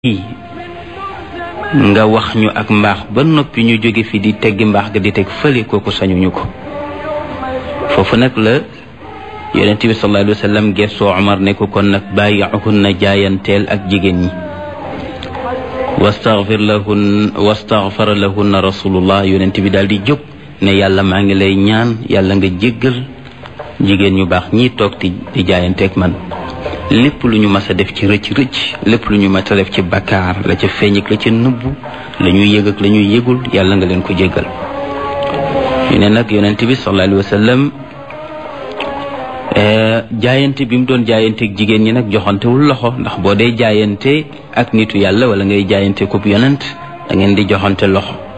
nga wax ñu ak mbaax ba noppi ñu jóge fi di teggi mbaax ga di teg fële kooku sañuñu ko foofu nag la yonent bi sallallahu alayhi wa sallam gessoo Omar ne ko kon nag bàyyi'uhunna jaayanteel ak jigéen ñi wastaghfir lahun wastaghfara lahunna rasulullah yonent bi daal di jóg ne yàlla maa ngi lay ñaan yàlla nga jéggal jigéen ñu baax ñii toog di di jaayanteeg man lépp lu ñu mas a def ci rëcc rëcc lépp lu ñu mas a def ci bakkaar la ca feeñ ak la ca nëbbu la ñuy yëg ak la ñuy yëgul yàlla nga leen ko jéggal ñu ne nag yonent bi sallallahu alayhi wa sallam jaayante bi mu doon jaayanteeg jigéen ñi nag joxantewul loxo ndax boo dee jaayante ak nitu yàlla wala ngay jaayante ko yonent da ngeen di joxante loxo